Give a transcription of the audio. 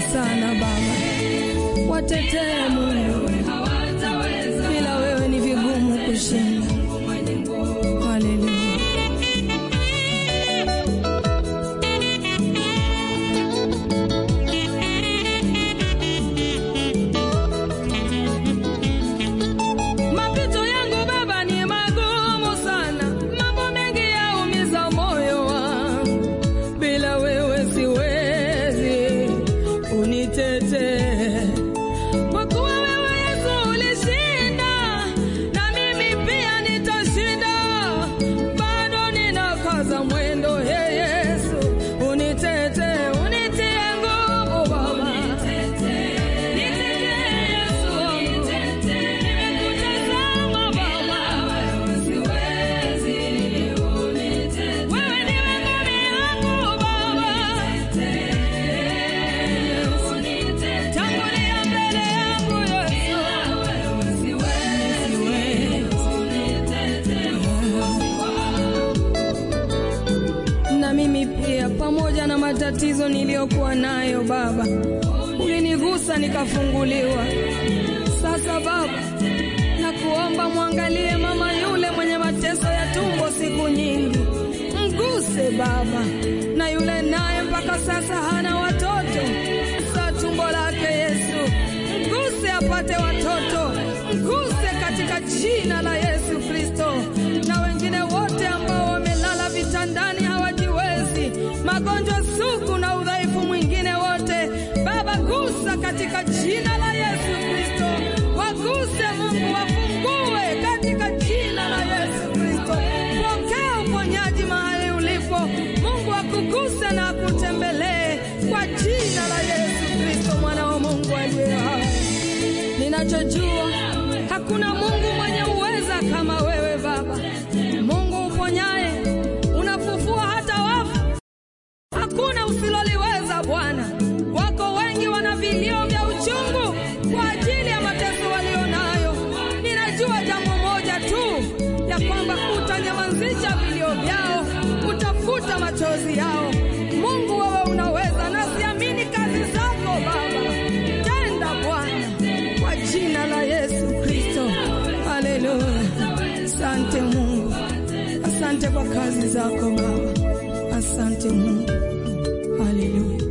sana Baba, watetee Mungu, bila wewe ni vigumu kushinda. Haleluya. Mapito yangu Baba ni magumu sana, mambo mengi yaumiza moyo wangu, bila wewe siwezi, unitetee kwa kuwa wewe Yesu ulishinda, na mimi pia nitashinda. Bado ninakaza mwendo, he Yesu, unitetee, unitie nguvu Baba, nitetee Yesu wangu, nimekutazama Baba, wewe ndiwe ngome yangu Baba, tangulia mbele yangu Yesu, na mimi pia, pamoja na matatizo niliyokuwa nayo Baba, ulinigusa nikafunguliwa. Sasa Baba, nakuomba mwangalie mama yule mwenye mateso ya tumbo siku nyingi, mguse Baba, na yule naye mpaka sasa hana watoto, sa tumbo lake Yesu, mguse apate watoto, mguse katika jina la Yesu Kristo, na wengine wote ambao wamelala vitandani hawajiwezi, magonjwa sugu na udhaifu mwingine wote, Baba gusa katika jina la Yesu Kristo, waguse Mungu, wafungue katika jina la Yesu Kristo. Pokea uponyaji mahali ulipo, Mungu akuguse na akutembelee kwa jina la Yesu Kristo, mwana wa Mungu aliye hai. Ninachojua hakuna Mungu mwenye uweza kama wewe Baba, Mungu uponyaye, unafufua hata wafu, hakuna usiloliweza Bwana. Wako wengi wana vilio vya uchungu kwa ajili ya mateso walio nayo. Ninajua jambo moja tu, ya kwamba utanyamazisha vilio vyao, utafuta machozi yao. Mungu, wewe unaweza, nasiamini kazi zako Baba. Tenda Bwana, kwa jina la Yesu Kristo. Haleluya! Asante Mungu, asante kwa kazi zako Baba, asante Mungu. Haleluya.